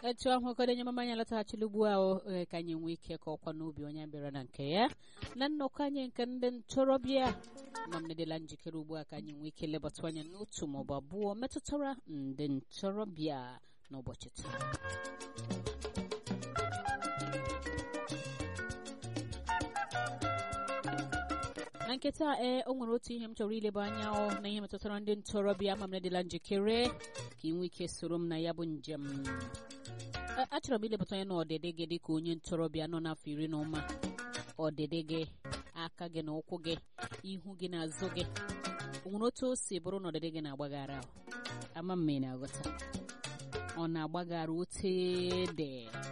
etu ahụ okenye mama anyị alọtaghachila ugbu a o ka anyị nwee ike ka ọkwa n'obi onye bịara na nke ya na nnọkọ anyị nke ndị ntorobịa ma m nedela njikere ugbu a ka anyị nwee ike lebata anya n'otu maọbụ abụọ metụtara ndị ntorobịa n'ụbọchị taa na nketa ee o nwere otu ihe m chọrọ ileba anya ọ na ihe metụtara ndị ntorobịa ma m nedela njikere ka ị nwee ike soro m na ya bụ njem achọrọ m ilebata anya na ọdịdị gị dị ka onye ntorobịa nọ n'afọ iri na ụma ọdịdị gị aka gị na ụkwụ gị ihu gị na azụ gị o nwere otu o si bụrụ na ọdịdị gị na-agbaghara ama m na aghọta ọ na-agbaghara otu dị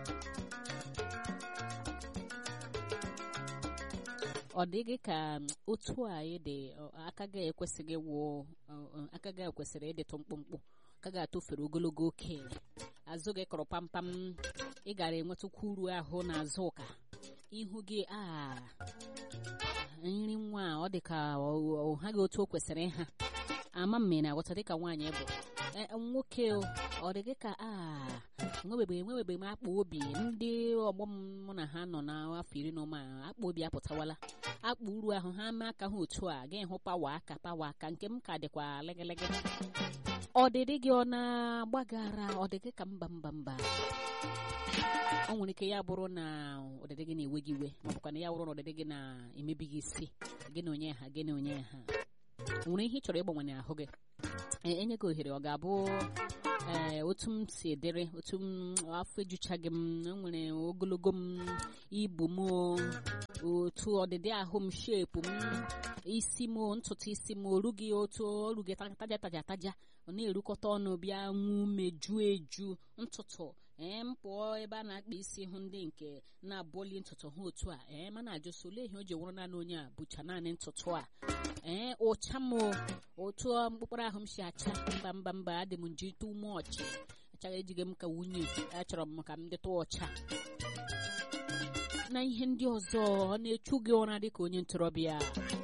ọ dịghị ka otu a dị aka gị ekwesịghị wụ aka gị ekwesịrị ịdịtụ mkpụmkpụ aka gị atụfere ogologo oke azụ gị kọrọ pampam ị gara enwetakwa uru ahụ na azụ ụka ihu gị a nri nwa ọ dị ka ha gị otu o kwesịrị ịha ama mme na-aghọta dịka nwaanyị bụ nwoke ọ dị gị ka a nwebebe enwebebe m akpa obi ndị ọgbọ m mụ na ha nọ n'afọ iri na ụma akpa obi apụtawala akpa uru ahụ ha mee aka ha otu a ga ịhụ pawa aka pawa aka nke m ka dịkwa lịgịlịgị ọdịdị gị ọ na-agbagara ọdịdị ka mba mba mba o nwere ike ya bụrụ na ọdịdị gị na-ewe gị iwe ma bụkwa na ya bụrụ na ọdịdị gị na-emebi gị isi gị na onye ha gị na onye ha nwere ihe ị chọrọ ịgbanwe n'ahụ gị enye gị ohere ọ ga-abụ ee otu m si edere otu m afọ ejuchaghị m nwere ogologo m ibu m otu ọdịdị ahụ m shepu m isi m ntutu isi m orughị otu orughị taja taja taja ọ na-erukọta ọnụ bịa nwu meju eju ntutu ee m pụọ ebe a na-akpa isi hụ ndị nke na-abọli ntutu ha otu a ee mana ajụsị olee ihe o ji wụrụ naanị onye a bụcha naanị ntutu a ee ụcha m otu mkpụkpụrụ ahụ m si acha mba mba mba adị m nji ite ume ọchị achaghị ejighị m ka nwunye achọrọ m ka m dịta ọcha na ihe ndị ọzọ ọ na-echu gị ụra dị ka onye ntorobịa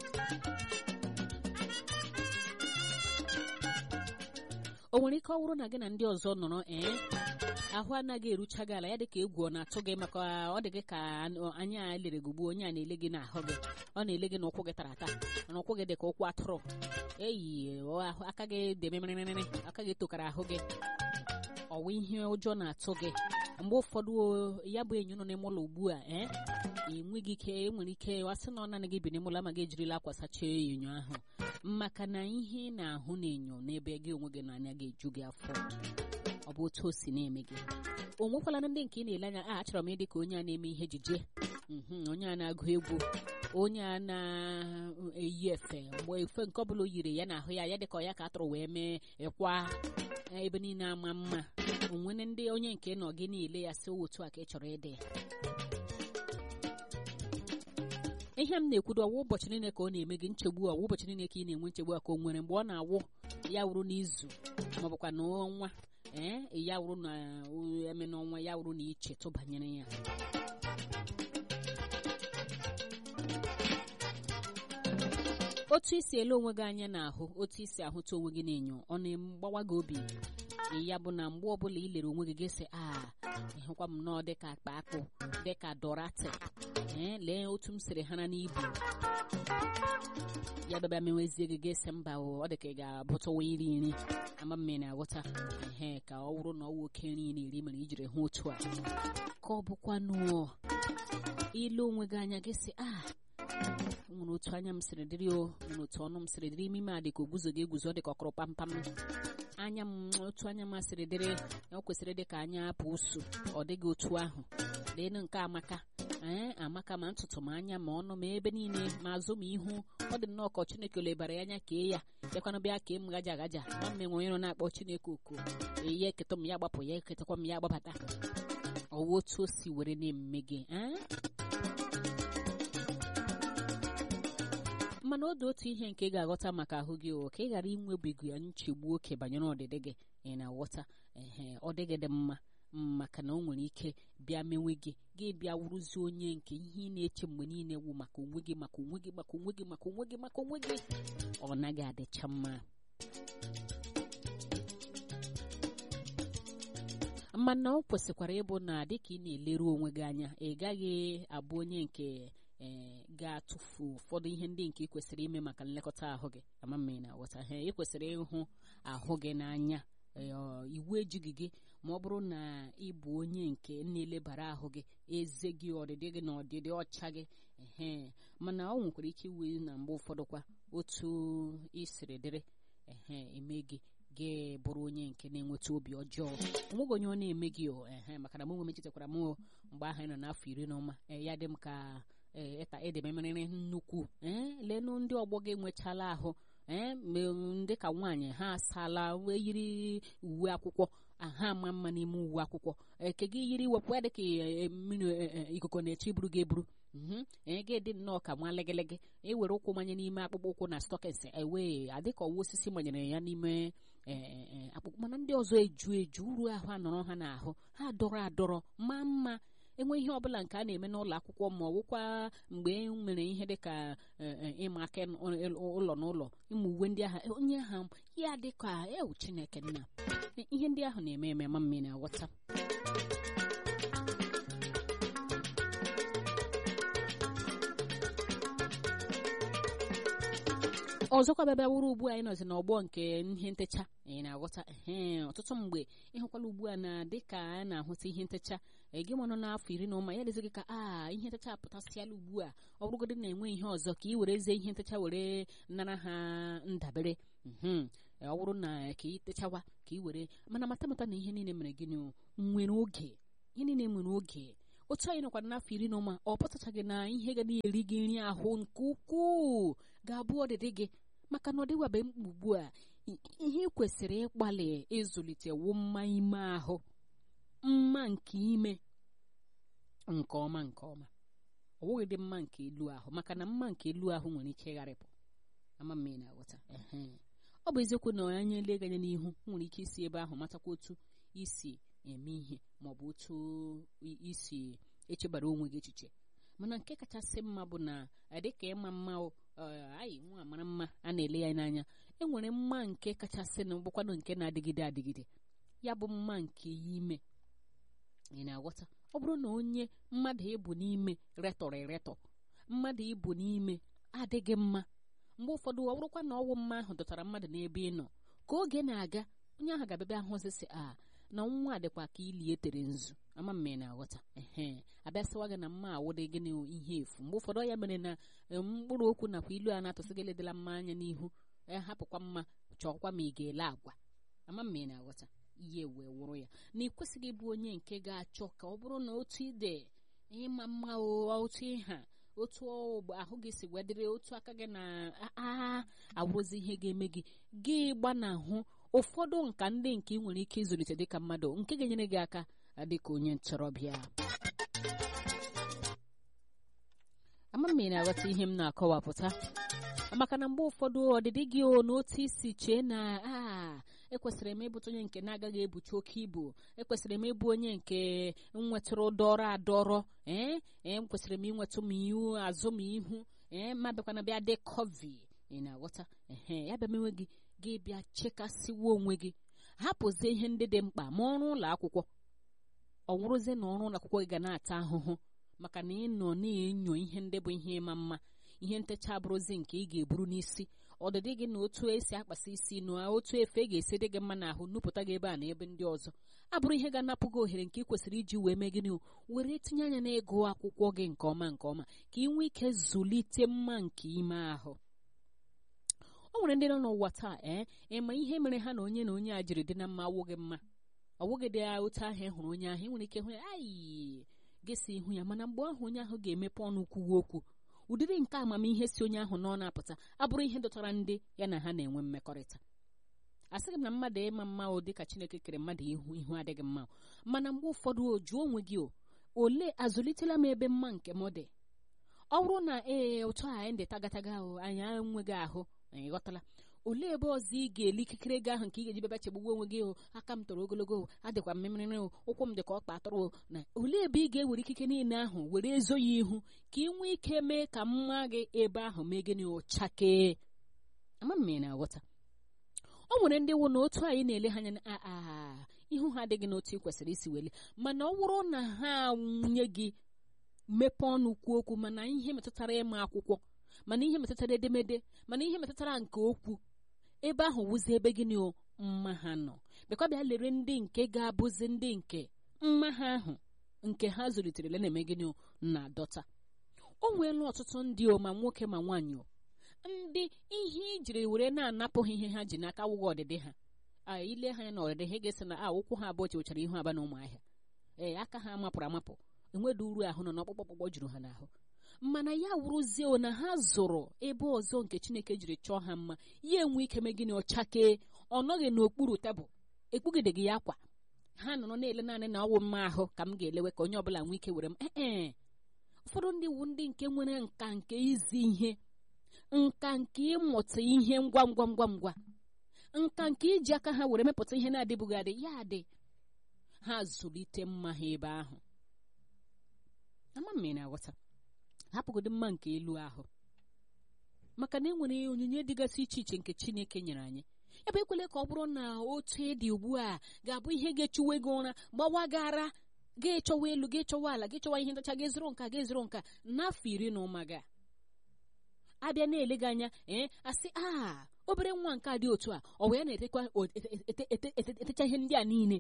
o nwere ike ọ bụrụ na gị na ndị ọzọ nọrọ ee ahụ anaghị erucha gị ala ya dịka egwu ọ na-atụ gị maka ọ dị gị ka anya lere gị ugbu onye a na-ele gị n'ahụ gị ọ na-ele gị n'ụkwụ gị tara ata na ụkwụ gị dị ka ụkwụ atụrụ eyi aka gị dị mịrịmịrịmịrị aka gị tokara ahụ gị ọwa ihe ụjọ na-atụ gị mgbe ụfọdụ ya bụ enyo nọ n'ime ụlọ ugbu a ee enweghị ike enwere ike wasị na ọ naanị gị bi n'ime ụlọ ma gị ejirila akwa sachaa enyo ahụ maka na ihe ị na-ahụ n'enyo n'ebe gị onwe gị n'anya ga-eju gị afọ ọ bụ otu o si na-eme gị o nwekwala ndị nke ị na-ele anya a achọrọ m ịdị ka onye a na-eme ihe ejije onye a na-agụ egwu onye a na-eyi efe mgbe efe nke ọbụla o yiri ya n'ahụ ya ya dịka ya ka a tụrụ wee mee ịkwa ebe niile ama mma onwere ndị onye nke nọ gị niile ya si otu a ka ị chọrọ ịdị ihe m na-ekwudo ọwụ ụbọchị niile ka ọ na-eme gị nchegbu ọwụ ụbọchị niile ka ị na-enwe nchegbu a ka o nwere mgbe ọ na-awụ ya wụrụ n'izu ma ọ bụkwa n'ọnwa ee ya wụrụ na eme n'ọnwa ya wụrụ na ichetụ banyere ya otu isi ele onwe gị anya n'ahụ otu isi ahụta onwe gị n'enyo ọ na-agbawa gị obi ya bụ na mgbe ọbụla ị lere onwe gị gị sị a ịhụkwa m nọọ dịka akpa akpụ dịka dorati ee lee otu m siri hara n'ibu ya bịaba mewezie gị ga-ese mba ọ dị ka ị ga-abụtụwa iri nri ama mme na-aghọta ehe ka ọ bụrụ na ọ wụ oke nri na-eri mere ijiri hụ otu a ka ọ bụkwanụ ile onwe gị anya gị sị a nwere otu anya m siri dịrị o nwere otu ọnụ m siri dịrị ime ime a dị ka oguzo ga-eguzo dị ka ọkụrụ pampam anya m otu anya m siri dịrị o kwesịrị dị ka anya apụ usu ọ dịghị otu ahụ leenụ nke amaka ee amaka ma ntutu ma anya ma ọnụ ma ebe niile ma azụ ma ihu ọ dị nnọọ ka chineke lebara ya anya kee ya bịakwana bịa kee m gaja agaja ma mme nwe onye na-akpọ chineke oku eyi eketa m ya gbapụ ya eketakwa m ya gbabata ọwa otu o si were na-eme gị mana ọ dị otu ihe nke ị ga-aghọta maka ahụ gị o ka ị ghara inwebigo ya nchegbu oke banyere ọdịdị gị ị na-aghọta ehe ọ dịghị dị mma maka na o nwere ike bịa mewe gị gị bịa wụrụzie onye nke ihe ị na-eche mgbe niile wụ maka onwe gị maka onwe gị maka onwe gị maka onwe gị maka onwe gị ọ naghị adịcha mma mana ọ kwesịkwara ịbụ na dịka ị na-eleru onwe gị anya ị gaghị abụ onye nke ee ga-atụfu ụfọdụ ihe ndị nke ị kwesịrị ime maka nlekọta ahụ gị ama m ị na-aghọta ha ị kwesịrị ịhụ ahụ gị n'anya iwu ejighị gị ma ọ bụrụ na ị bụ onye nke na-elebara ahụ gị eze gị ọdịdị gị na ọdịdị ọcha gị ehe mana ọ nwekwara ike iwe na mgbe ụfọdụ kwa otu isiri dịrị ehe eme gị gị bụrụ onye nke na-enweta obi ọjọọ onweghị onye ọ na-eme gị ehe maka na m nwe m echetakwara m mgbe ahụ anyị nọ n'afọ iri na ụma ya dị m ka ịta edememerịrị nnukwu ee lenụ ndị ọgbọ gị enwechala ahụ ee ndị ka nwaanyị ha asaala wee yiri uwe akwụkwọ ha ama mma n'ime uwe akwụkwọ eke gị yiri wepụ ya dịka mmiri ikuku na-eche iburu gị eburu ee gị dị nnọọ ka nwa legelege ewere ụkwụ manye n'ime akpụkpọ ụkwụ na stọkins ewee adịka ọwa osisi manyere ya n'ime akpụkpọ mana ndị ọzọ eju eju uru ahụ anọrọ ha n'ahụ ha dọrọ adọrọ maa mma enwe ihe ọbụla nke a na-eme n'ụlọ akwụkwọ ma ọ bụkwa mgbe e nwere ihe dịka ịma aka ụlọ n'ụlọ ịmụ uwe ndị agha onye agha ya dịka ewu chineke nna ihe ndị ahụ na-eme eme ma mmiri na-aghọta ọzọkwa bịabịa wuru ugbu a anyị nọzi n'ọgbọ nke ihe ntecha anyị na-aghọta ee ọtụtụ mgbe ịhụkwala ugbu a na dịka a na-ahụta ihe ntecha gị nọ n'afọ iri na ụma ya dịzi gị ka a ihe ntecha apụtasịala ugbu a ọ bụrụgodị na-enwe ihe ọzọ ka ị were zie ihe ntecha were nara ha ndabere ọ bụrụ na ka ị techawa ka ị were mana mata mata na ihe niile mere gịnị nwere oge ihe niile nwere oge otu anyị nọkwara n'afọ iri na ụma ọ pụtachaghị na ihe ga na-eri gị nri ahụ nke ukwuu ga-abụ ọdịdị gị maka na ọ dịwabe mkpa ugbu a ihe ị kwesịrị ịgbalị ịzụlite wu mma ime ahụ mma nke ime nke ọma nke ọma ọ bụghị dị mma nke elu ahụ maka na mma nke elu ahụ nwere ike ịgharịpụ ama m ị na-aghọta ọ bụ eziokwu na onye ele gị anya n'ihu nwere ike isi ebe ahụ matakwa otu isi eme ihe ma ọ bụ otu isi echebara onwe gị echiche mana nke kachasị mma bụ na dịka ịma mma anyị nwa mara mma a na-ele ya n'anya enwere mma nke kachasị na bụkwanụ nke na-adịgide adịgide ya bụ mma nke ime ị na-aghọta ọ bụrụ na onye mmadụ ịbụ n'ime retọrọ eretọ mmadụ ịbụ n'ime adịghị mma mgbe ụfọdụ ọ bụrụkwa na ọwụ mma ahụ dọtara mmadụ n'ebe ị nọ ka oge na-aga onye ahụ ga-abịabịa ahụzisi a na nwa dịkwa ka ili etere nzu ama mme na-aghọta ehe abịasịwa gị na mma awụdị gị na ihe efu mgbe ụfọdụ ya mere na mkpụrụ okwu nakwa ilu a na-atụsị gị ledela mma anya n'ihu ya hapụkwa mma chọọkwa ma ị ga-ele agwa ama mme na-aghọta ihe wee wụrụ ya na ị kwesịghị ịbụ onye nke ga-achọ ka ọ bụrụ na otu ide ịma mma otu ịha otu ahụ gị si wedịrị otu aka gị na awụrụzi ihe ga-eme gị gị gbanahụ ụfọdụ nka ndị nke ị nwere ike ịzụlite dịka mmadụ nke ga-enyere gị aka dịka onye ntorobịa ama m na-aghọta ihe m na-akọwapụta maka na mgbe ụfọdụ ọdịdị gị o n'otu isi chee na a ekwesịrị m ịbụta onye nke na-agaghị ebucha oke ibu ekwesịrị m ịbụ onye nke nwetụrụ dọrọ adọrọ ee ee kwesịrị m inwetụ m ihu azụ m ihu ee ma bịakwana bịa dị kọvi ị na-aghọta ehe ya bịa mewe gị gị bịa chekasịwa onwe gị hapụzie ihe ndị dị mkpa ma ọrụ ụlọ akwụkwọ ọ wụrụzie na ọrụ ụlọ akwụkwọ gị ga na-ata ahụhụ maka na ị nọ na-enyo ihe ndị bụ ihe ịma mma ihe ntecha abụrụzi nke ị ga-eburu n'isi ọdịdị gị na otu esi akpasa isi na otu efe ga-esi dị gị mma n'ahụ nupụta gị ebe a na ebe ndị ọzọ abụrụ ihe ga-anapụ gị ohere nke ị kwesịrị iji wee mee gịnị were tinye anya n'ịgụ akwụkwọ gị nke ọma nke ọma ka ị nwee ike zụlite mma nke ime ahụ o nwere ndị nọ n'ụwa taa ee ịma ihe mere ha na onye na onye a jiri dị na mma awụghị mma ọwụghị dị otu ahụ ị hụrụ onye ahụ ị nwere ike hụ ya ayi gị si ihu ya mana mgbe ahụ onye ahụ ga-emepe ọnụ kwuwe okwu ụdịrị nke amamihe si onye ahụ nọ na-apụta abụrụ ihe dọtara ndị ya na ha na-enwe mmekọrịta asịghị m na mmadụ ịma mma o dịka chineke kere mmadụ ihu ihu adịghị mma mana mgbe ụfọdụ o jụọ onwe gị o ole azụlitela m ebe mma nke m dị ọ bụrụ na ee ụtọ anyị dị tagataga ahụ anyị enweghị ahụ anyị ghọtala olee ebe ọzọ ị ga-eli ikikere ego ahụ nke ị ga-eji bịaba chegbugo onwe gị o aka m toro ogologo adịkwa mmiri o ụkwụ m dị ka ọkpa atụrụ na olee ebe ị ga-ewere ikike niile ahụ were ezo ya ihu ka ị nwee ike mee ka mma gị ebe ahụ mee gịnị ụchakee ama m na-aghọta o nwere ndị wụ na otu anyị na-ele ha anya aa ihu ha adịghị n'otu ị kwesịrị isi weli mana ọ bụrụ na ha nwunye gị mepee ọnụ kwuo okwu mana ihe metụtara ịma akwụkwọ mana ihe metụtara edemede mana ihe metụtara nke okwu ebe ahụ wụzi ebe gịnị o mma ha nọ bịakwa bịa lere ndị nke ga-abụzi ndị nke mma ha ahụ nke ha zụlitere na-eme gịnị o na-adọta o nweela ọtụtụ ndị o ma nwoke ma nwaanyị o ndị ihe ijiri were na-anapụghị ihe ha ji n'aka wụghị ọdịdị ha a ile ha na ọdịdị ha ga-esi na a ụkwụ ha abụọ chewechara ihu aba na ụmụahịa ee aka ha mapụrụ amapụ enwedo uru ahụ nọ n'ọkpụkpọ ọkpụkpọ juru ha n'ahụ mana ya wụrụzie o na ha zụrụ ebe ọzọ nke chineke jiri chọọ ha mma ya enwe ike me gịnị ọchakee ọ nọghị n'okpuru tebụl ekpugideghị ya akwa ha nọrọ na-ele naanị na ọwụ mma ahụ ka m ga-elewe ka onye ọbụla nwee ike were m ee ụfọdụ ndị wu ndị nke nwere nka nke izi ihe nka nke ịmụta ihe ngwa ngwa ngwa ngwa nka nke iji aka ha were mepụta ihe na-adịbụghị adị ya adị ha zụlite mma ha ebe ahụ ama mmiri na-aghọta hapụgodo mma nke elu ahụ maka na enwere onyinye dịgasị iche iche nke chineke nyere anyị ebe ekwele ka ọ bụrụ na otu ịdị ugbu a ga-abụ ihe ga-echuwe gị ụra gbawagara ga-echọwa elu ga-echọwa ala ga-echọwa ihe ntacha ga-ezuru nka ga-ezuru nka n'afọ iri na ụma ga abịa na-ele gị anya ee asị a obere nwa nke a dị otu a ọ wee na-etekwa etecha ihe ndị a niile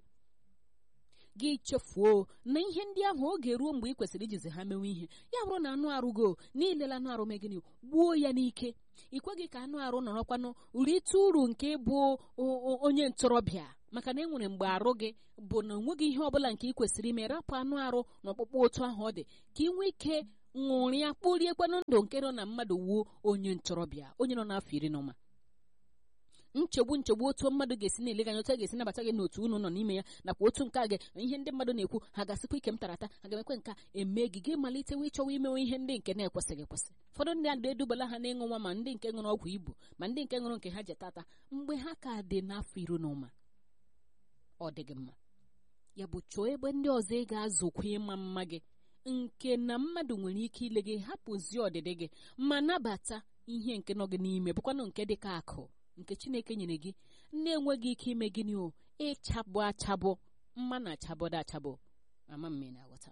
gị chefuo na ihe ndị ahụ oge ruo mgbe ị kwesịrị ijizi ha mewe ihe ya bụrụ na anụ arụ go niile anụ arụ megịnị gbuo ya n'ike ị kweghị ka anụ arụ nọrọkwanụ rite uru nke bụ onye ntorobịa maka na enwere mgbe arụ gị bụ na onweghị ihe ọbụla nke ị kwesịrị ime rapụ anụ arụ na ọkpụkpụ otu ahụ ọ dị ka ị nwee ike ṅụrịa kporiekwanụ ndụ nke nọ na mmadụ wuo onye ntorobịa onye nọ n'afọ iri na ụma nchegbu nchegbu otu mmadụ ga-esi na-ele gị anya otu a ga-esi nabata gị n'otu unu nọ n'ime ya nakwa otu nke a ga ihe ndị mmadụ na-ekwu ha ga-asịkwa ike m tarata ha ga-emekwe nka eme gị gị malitewa ịchọwa imewe ihe ndị nke na-ekwesịghị ekwesị ụfọdụ ndị adị edubala ha n'ịṅụ nwa ma ndị nke ṅụrụ ọgwụ ibu ma ndị nke ṅụrụ nke ha ji tata mgbe ha ka dị n'afọ iri na ụma ọ dị gị mma ya bụ chọọ ebe ndị ọzọ ị ga-azụkwa ịma mma gị nke na mmadụ nwere ike ile gị hapụzie ọdịdị gị ma nabata ihe nke nọ gị n'ime bụkwanụ nke dị ka akụ nke chineke nyere gị na-enweghị ike ime gịnị o ịchabụ achabụ mma na achabọdo achabụ ama mme na-aghọta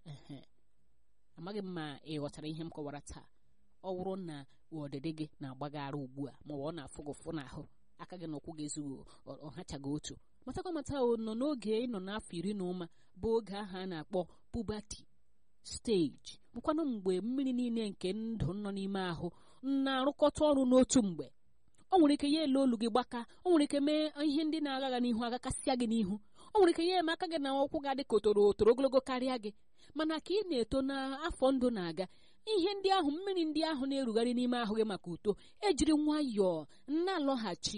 amaghị m ma ị ghọtara ihe m kọwara taa ọ bụrụ na ọdịdị gị na-agbaghara ugbu a ma ọ na-afụ gị ụfụ n'ahụ aka gị na ụkwụ gị ezughị ọhachaghị otu matakwa mata o nọ n'oge ịnọ n'afọ iri na ụma bụ oge ahụ a na-akpọ pubati steji bụkwanụ mgbe mmiri niile nke ndụ nọ n'ime ahụ na-arụkọta ọrụ n'otu mgbe o nwere ike ya ele olu gị gbaka o nwere ike mee ihe ndị na-agha n'ihu agakasịa gị n'ihu o nwere ike ya eme aka gị na ụkwụ ga dị ka otoro otoro ogologo karịa gị mana ka ị na-eto n'afọ ndụ na-aga ihe ndị ahụ mmiri ndị ahụ na-erugharị n'ime ahụ gị maka uto ejiri nwayọọ na-alọghachi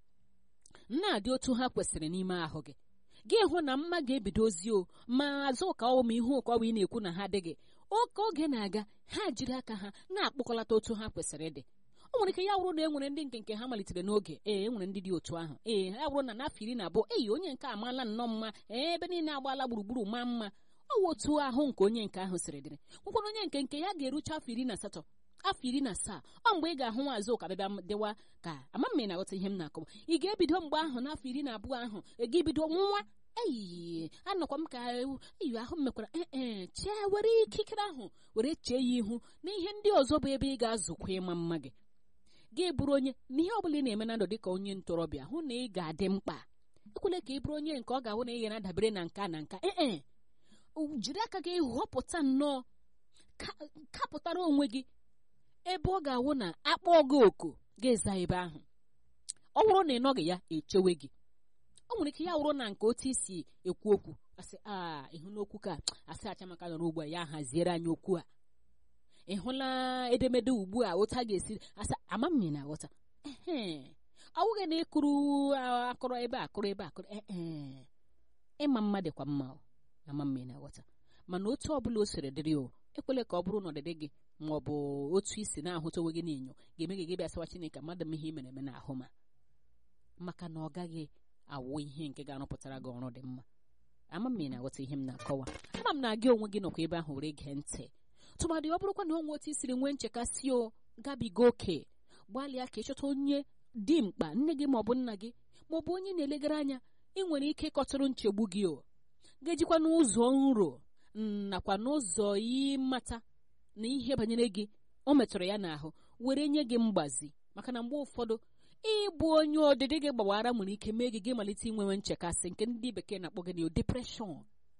na-adị otu ha kwesịrị n'ime ahụ gị gị hụ na mma ga-ebidozi o ma azụ ka ọ ma ihu ụka ọ bụ ị na-ekwu na ha adịghị oke oge na-aga ha jiri aka ha na-akpọkọlata otu ha kwesịrị ịdị o nwere ike ya wụrụ na e nwere ndị nke nke ha malitere n'oge ee e nwere ndị dị otu ahụ ee ya wụrụ na n'afọ iri na abụọ eyi onye nke amaala nnọọ mma ee ebe niile agbaala gburugburu maa mma ọ wụ otu ahụ nke onye nke ahụ siri dịrị nwekwana onye nke nke ya ga-erucha afọ iri na asatọ afọ iri na asaa ọ mgbe ị ga-ahụ nwaazụ ụka bịbịa dịwa ka ama m na-aghọta ihe m na-akọwa ị ga-ebido mgbe ahụ n'afọ iri na abụọ ahụ ị bido nwa eyi anọkwa m ka eyi ahụ m mekwara ee chee were ikikere ahụ were chee ya ihu na ihe ndị ọzọ bụ ebe ị ga-azụkwa ịma mma gị gị bụrụ onye n'ihe ọ bụla ị na-eme na ndụ dịka onye ntorobịa hụ na ị ga-adị mkpa ekwele ka ị bụrụ onye nke ọ ga-ahụ na ị ga na-adabere na nka na nka ee jiri aka gị họpụta nnọọ kapụtara onwe gị ebe ọ ga-awụ na akpọ gị oku ga-eza ebe ahụ ọ bụrụ na ị nọghị ya echewe gị o nwere ike ya wụrụ na nke otu isi ekwu okwu asị a ịhụ n'okwu ka asị achamaka nọrọ ugbu a ya haziere anyị okwu a ị hụla edemede ugbu a otu a ga-esi asa ama mmiri na-aghọta ọwụghị na ịkụrụ akụrụ ebe akụrụ ebe akụrụ ee ịma mma dịkwa mma ama mmiri na-aghọta mana otu ọbụla o siri dịrị o ekwele ka ọ bụrụ na ọdịdị gị ma ọ bụ otu isi na-ahụta onwe gị n'enyo ga-eme gị gị bịa sawa Chineke mmadụ m ihe mere eme n'ahụ ma maka na ọ gaghị awụ ihe nke ga-arụpụtara gị ọrụ dị mma ama mmiri na-aghọta ihe m na-akọwa ama m na gị onwe gị nọkwa ebe ahụ were gee ntị tụmadị ọ bụrụkwa na onwe otu isiri nwee nchekasị o gabiga oke gbalịa ka ịchọta onye dị mkpa nne gị maọbụ nna gị maọbụ onye na-elegara anya ị nwere ike ịkọtụrụ nchegbu gị o ga-ejikwa n'ụzọ nro nakwa n'ụzọ ịmata na ihe banyere gị o metụrụ ya n'ahụ were nye gị mgbazi maka na mgbe ụfọdụ ịbụ onye ọdịdị gị gbawara nwere ike mee gị gị malite inwewe nchekasị nke ndị bekee na-akpọ gị na depreshọn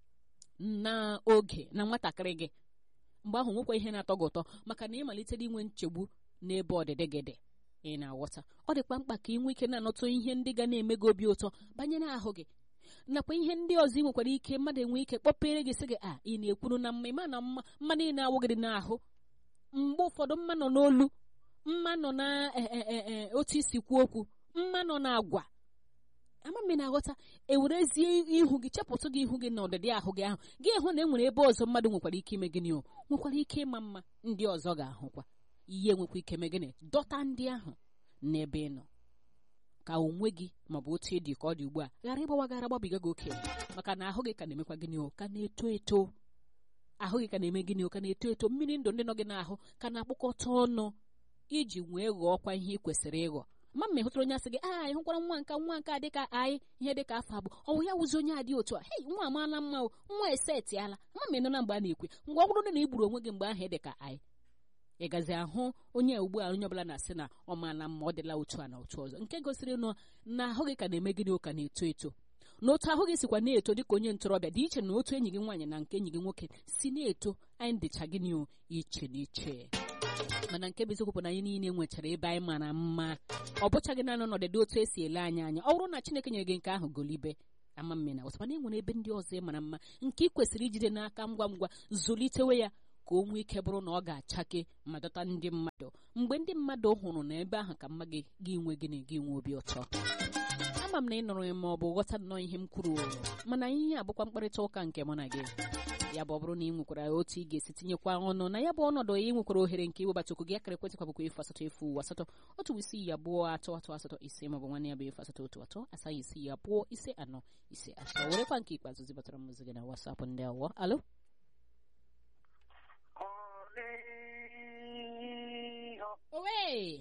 na oge na nwatakịrị gị mgbe ahụ nwekwa ihe na-atọ gị ụtọ maka na ị malitere inwe nchegbu n'ebe ọdịdị gị dị ị na-aghọta ọ dịkwa mkpa ka ị nwee ike na-anọtụ ihe ndị ga na-eme gị obi ụtọ banyere ahụ gị nakwa ihe ndị ọzọ ị nwekwara ike mmadụ enwe ike kpọpere gị sị gị a ị na-ekwuru na mma ịma na mma mma niile awụgịrị n'ahụ mgbe ụfọdụ mma nọ n'olu mma nọ na otu isi kwuo okwu mma nọ na agwa ama m na-aghọta ewerezie ihu gị chepụtụ gị ihu gị na ọdịdị ahụ gị ahụ gị hụ na e nwere ebe ọzọ mmadụ nwekwara ike ime gịnị o nwekwara ike ịma mma ndị ọzọ ga-ahụkwa ihe nwekwa ike ime gịnị dọta ndị ahụ n'ebe ị nọ ka onwe gị maọbụ otu ị dị ka ọ dị ugbu a ghara ịgbawagara gbabiga gị oke maka na ahụ gị ka na-emekwa gịnị o ka na-eto eto ahụ gị ka na-eme gịnị o ka na-eto eto mmiri ndụ ndị nọ gị n'ahụ ka na-akpụkọta ọnụ iji wee ghọọkwa ihe ị kwesịrị ịghọ ma mma ịhụtara onye asị gị a ịhụkwara nwa nka nwa nka dịka anyị ihe dịka afọ abụọ ọ bụ ya wụzi onye adị otu a hei nwa amaala mma o nwa esetiala ma ma ịnọ na mgbe a na-ekwe mgbe ọ bụrụ na ị gburu onwe gị mgbe ahụ dịka anyị ị gazi ahụ onye ugbu a onye ọbụla na-asị na ọ maala mma ọ dịla otu a na otu ọzọ nke gosiri nụ na ahụ gị ka na-eme gịnị ụka na-eto eto na otu ahụ gị sikwa na-eto dịka onye ntorobịa dị iche na otu enyi gị nwaanyị na nke enyi gị nwoke si na-eto anyị dịcha gịnị o iche na iche mana nke bụ eziokwu bụ na anyị niile nwechara ebe anyị mara mma ọ bụchaghị naanị ọnọdụ otu esi ele anyị anya ọ bụrụ na Chineke nyere gị nke ahụ golibe ama mmena ọsọkwa na e nwere ebe ndị ọzọ ị mara mma nke ị kwesịrị ijide n'aka ngwa ngwa zụlitewe ya ka o nwee ike bụrụ na ọ ga-achake ma dọta ndị mmadụ mgbe ndị mmadụ hụrụ na ebe ahụ ka mma gị gị nwe gịnị gị nwe obi ụtọ ama m na ị nụrụ ya ma ọ bụ ghọta nnọọ ihe m kwuru mana ihe abụkwa mkparịta ụka nke mụ na gị ya bụ ọ bụrụ na ị nwekwara otu ị ga-esi tinyekwa ọnụ na ya bụ ọnọdụ ị nwekwara ohere nke iwebata okwu gị akara ekwentị kwa bụkwa efu asatọ efu asatọ otu isii abụọ atọ atọ asatọ ise maọbụ nwanne ya bụ efu asatọ otu atọ asaghị isii abụọ ise anọ ise atọ werekwa nke ikpeazụ zibatara m ozi gị na wasapụ ndị awọ alo owe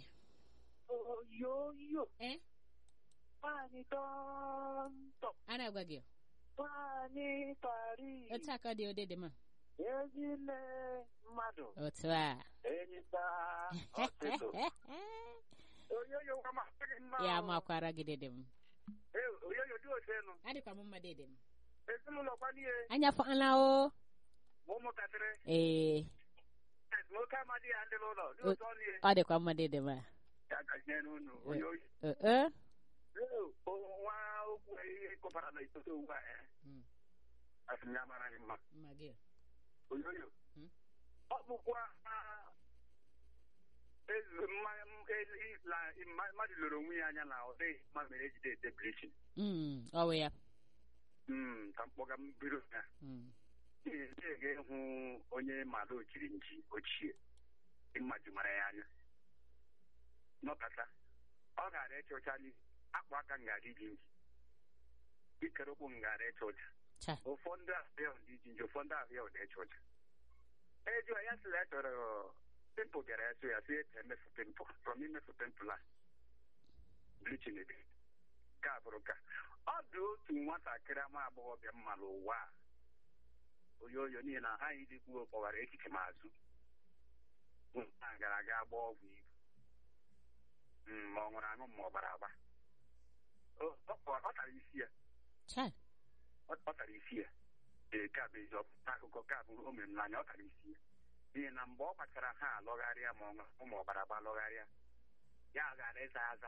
oyoyo eh nwanyị tọntọ a na-agwa gị nwanyị tari otu aka dị ode dị ma ezile mmadụ otu a enyita ọsịsụ oyoyo nwa masị gị mma ya o. makwara gị dede m Eh, oyoyo dị otenu adịkwa m mma dede m ezinụlọ kwanie anya fọla o ma ụmụntakịrị ee nwoke amadi ya ndị n'ụlọ dị O- otu ọnụ ọ dịkwa mma dede m a ya gazie n'unu oyoyo Eh, eh. Eh, o- nwa okwu ihe kụbara na itoto ugbu a eh. Mm. asị m ya mara gị mma mma gị oyoyo Hmm? ọ bụkwa ah, ezi- mma- m- ezi- la- mma- mmadụ loro onwe ya anya na ọ dịghị mma mere ejide ete blichin Mm, ọ wụ ya Mm, ka mkpọga m biro ya Mm. ị ga-ịhụ onye mmadụ ochiri nji ochie mmadụ mara ya anya nọkata ọ gara ịcha ụcha n'ihu akpụ aka ngara iji nji ikere ụkwụ ngara ịcha ụcha cha ụfọdụ ahịa ụdị iji nji ụfọdụ ahịa ụdị ịcha ụcha ejụọ ya sịrị ya chọrọ pimpụl bịara ya so ya sị ete emefu pimpụl from imefu pimpụl a blichin ebe ka bụrụ ka ọ dị otu nwatakịrị ama agbọghọbịa mma n'ụwa a oyoyo n'ihi na ha anyị dịkwuo kpọwara echiche m azụ nwa gara aga gbaa ọgwụ ibu Mm, ma ọ nwere aṅụ ma ọ gbara agba O- ọ ọ- ọ tara isi ya cha ọ ọ tara isi ya ee ka bụ ezi ọpụta akụkọ ka bụ o mere m n'anya ọ tara isi ya n'ihi na mgbe ọ gbachara ha alọgharịa ma ọ ṅụ ma ọ gbara agba lọgharịa ya gara ịza aza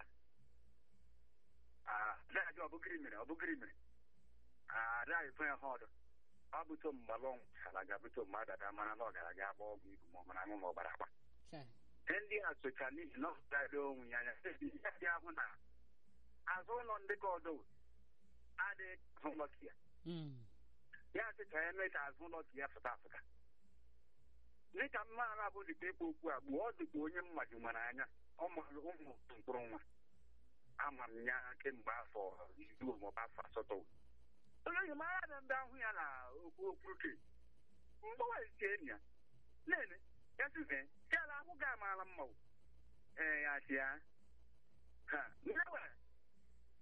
adaghị ọ bụgịrị mere ọ bụgịrị mere adaghị fe ha ọdụ ọ bụto mgbalọ nwụchara ga-abụto mgbe adada mara na ọ gara aga agba ọgwụ ibu ma ọ mara aṅụ ma ọ gbara agba cha ihe ndị a socha n'ihi na ọ gara onwe ya anya ihe dị ahụ na azụ ụlọ ndị ka ọdọ adịghị ahụ ụlọ ya Mm. ya sị ka ya mee ka azụ ụlọ ya fụta afụta dịka mmadụ abụ dịka ikwu okwu a gbuo ọ dịka onye mmadụ nwere anya ọ mara ụmụ mkpụrụ nwa ama m ya kemgbe afọ iri maọbụ afọ asatọ onye enyi m anya na ndị ahụ ya na okwu okwuruke mgbawa isi enyi ya nene ya sịze ya na ahụ ga amaala mma o. ee ya sị ya ha nnewe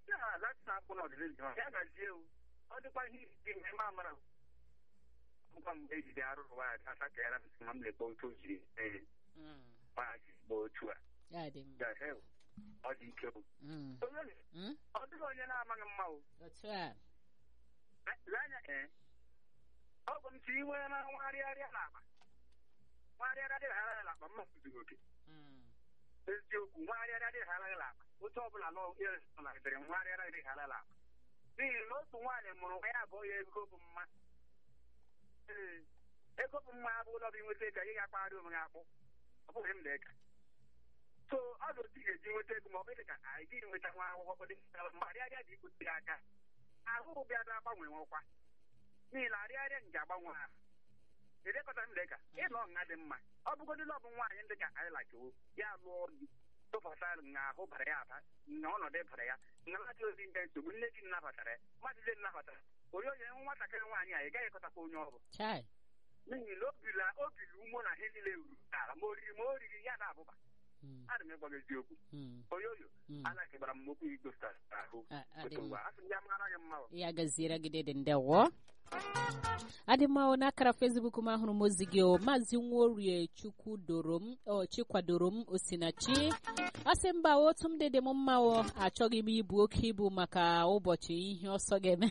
ya lati na-akpụ n'ọdịnihu ya gazie o ọ dịkwa ihe isi mgbe ma mara ngwa mgbe ejide arụrụ nwaanyị asa ka ya na ma m lekpọ otu o jiri ee Mm. nwaanyị gba otu a Ya dị mma. gahe o ọ dị ike o Mm. onye Mm. ọ dịghị onye na-amaghị mma o Otu a. lee anya ee ọ bụ m si iwe na nwarịarịa n'akpa nwarịarịa dịghị ara ya n'akpa mma zuru oke Mm. eziokwu nwarịarịa dịghị ara ya n'akpa otu ọbụla nọ ịrịsịrị nwarịarịa dịghị ara ya n'akpa n'ihi na otu nwaanyị mụrụ nwa ya abụọ ya ego bụ mma ee ego bụ mma abụ ụlọ bụ inweta ego ị ga-akpagharị onwe gị akpụ ọ bụghị m na-eka so ọ dị otu ị ga-eji nweta ego ma ọ bụ dị ka anyị gị nweta nwa akwụkwọ dị mgbe arịarịa dị ikwute aka ahụ bịa bịa gbanwe nwekwa n'ihi na arịarịa nji agbanwe ahụ edekọta m dịka ịlọ nha dị mma ọ bụgodị lọbụ nwaanyị ndị ka anyị lakewo ya lụọ di tụpụta nha ahụ bara ya aba na ọnọdụ bara ya na mmadụ ozi ndị nsogbu nne di nnabatara ya mmadụ dị nnabatara onye onye nwatakịrị nwaanyị a ị gaghị ekọtakwa onye ọ bụ Chai. n'ihi na obila obili umo na ihe niile ruru ala ma oriri ma oriri ya na abụba Mm. adị m ịgwa gị eziokwu Mm. oyoyo Mm. anaghịgbara m okwu igosta ahụ A- adị otu mma. ngwa asị m ya mara gị mma o. ya gaziere gị dịdị ndewo adị mma o n'akara fesbuk m ahụrụ m ozi gị o maazị nworie chukwu doro m o chikwadoro m osinachi ọ sị mba otu m dịdị m mma o achọghị m ibu oke ibu maka ụbọchị ihe ọsọ ga-eme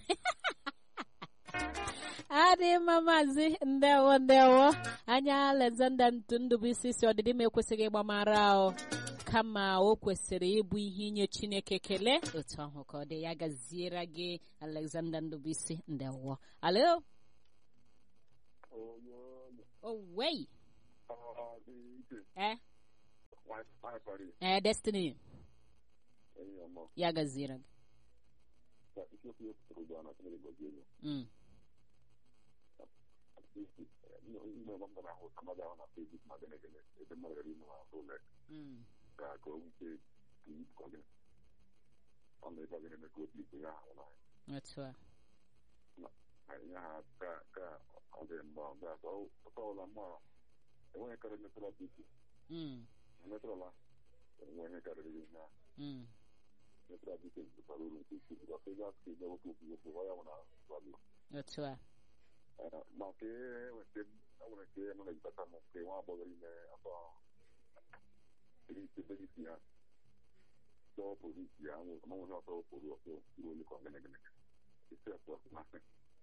adị mma maazị ndewo ndewo anya alexander ntụndụbụisi si ọdịdị m ekwesịghị ịgbamara o kama o kwesịrị ịbụ ihe inye chineke kele otu ahụ ka ọ dị ya gaziere gị alexander ndụbụisi ndewo alo owei eh eh destiny ya gaziere gị mm. Mm. otu a mm. Mm. otu a maka enweta enwere nke nọ na-ejikọta m nke nwa agbọghọ ime afọ iri itoolu isi ya chọọ polisi ya manwere ọtọ pụrụ ọtọ iru ole ka ọgana gana isi ọtọ masị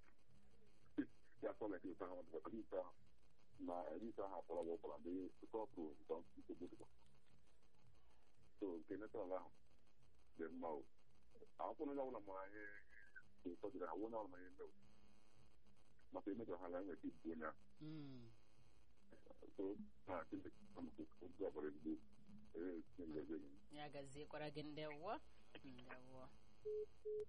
ya sọ leke ụta ahụ dịka isi ahụ na eri isi ahụ akpọrọ gị ụkpọrọ ndị sọpụ ntọ nsogbu dịkwa so nke netọl ahụ dị mma o akwụkwọ onye ọbụla mara ihe ụtọ dịrị ha onye ọbụla ihe mmewu maka emejọ ha na enweta ibu onye ahụ mm. so na chineke amụkụ oge ọbụla ezigbo ee chineke ya gaziekwara gị ndewo ndewo